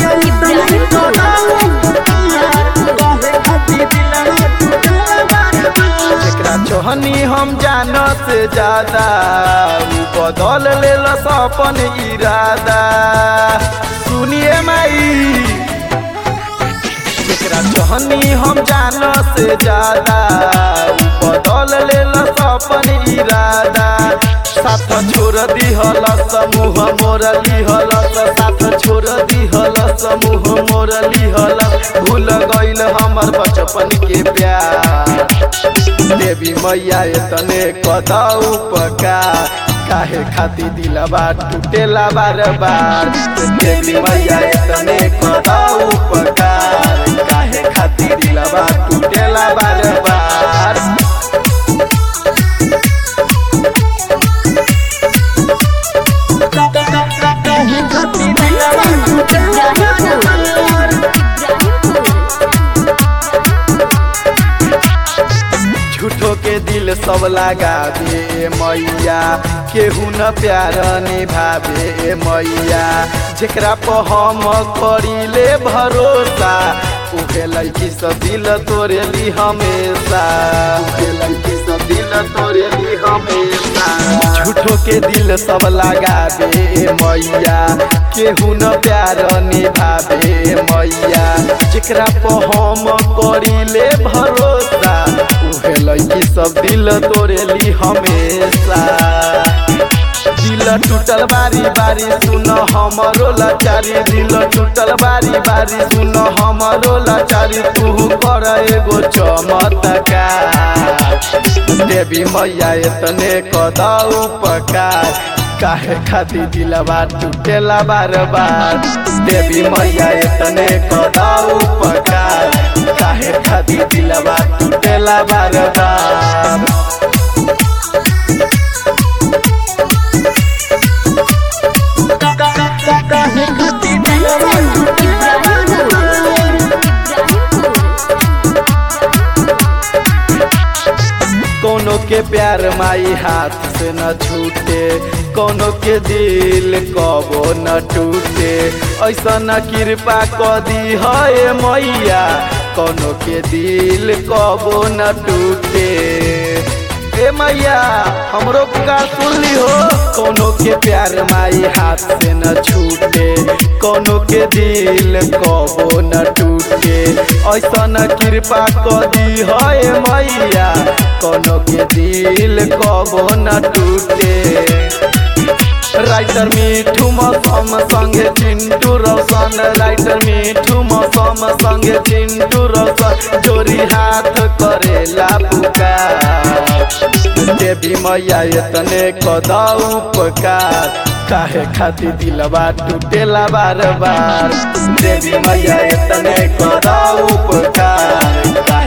जेकरा चोहनी हम जान से ज्यादा उ बदल ले अपन इरादा सुनिए माई जेकरा चोहनी हम जान से ज्यादा उ बदल ले अपन इरादा साथ छोड़ दिहल समूह मोर लिहल साथ छोड़ दिहल समूह मोर लिहल भूल गइल हमर बचपन के प्यार देवी मैया तने कदा उपकार काहे खाती दिलबा टूटेला बार बार देवी मैया तने कदा उपकार काहे खाती दिलबा टूटेला बार बार झूठो के दिल सब लगा दे मैया केहू न प्यार निभावे मैया जेकरा पर हम करीले भरोसा उहे लड़की सब दिल तोरे ली हमेशा उहे लड़की सब दिल तोरे ली हमेशा झूठो के दिल सब लगा दे मैया केहू न प्यार निभावे मैया जेकरा पर हम करीले भरोसा उहे लड़की सब दिल तोरे ली हमेशा दिल टूटल बारी बारी सुन हमरो लाचारी दिल टूटल बारी बारी सुन हमरो लाचारी तू कर एगो चमत्कार देवी मैया एतने कदा उपकार काहे खाती दिलवा टूटेला बार बार देवी मैया एतने कदा उपकार काहे खाती दिलवा टूटेला बार बार कोनो के प्यार माई हाथ से न छूटे कोनो के दिल कबो न टूटे ऐसा न कृपा क दी है मैया कोनो के दिल कबो न टूटे ए मैया हमरो पुकार सुनली हो कोनो के प्यार माई हाथ से न छूटे कोनो के दिल कबो न टूटे ऐसा न कृपा क दी है मैया कोनो के दिल कबो न टूटे राइटर मिठू मौसम संगे चिंटू रोशन राइटर मिठू मौसम संगे चिंटू रोशन जोरी हाथ करेला पुकार देवी मैया एतने कदा उपकार काहे खाती दिलवा टूटेला बार बार देवी मैया एतने कदा उपकार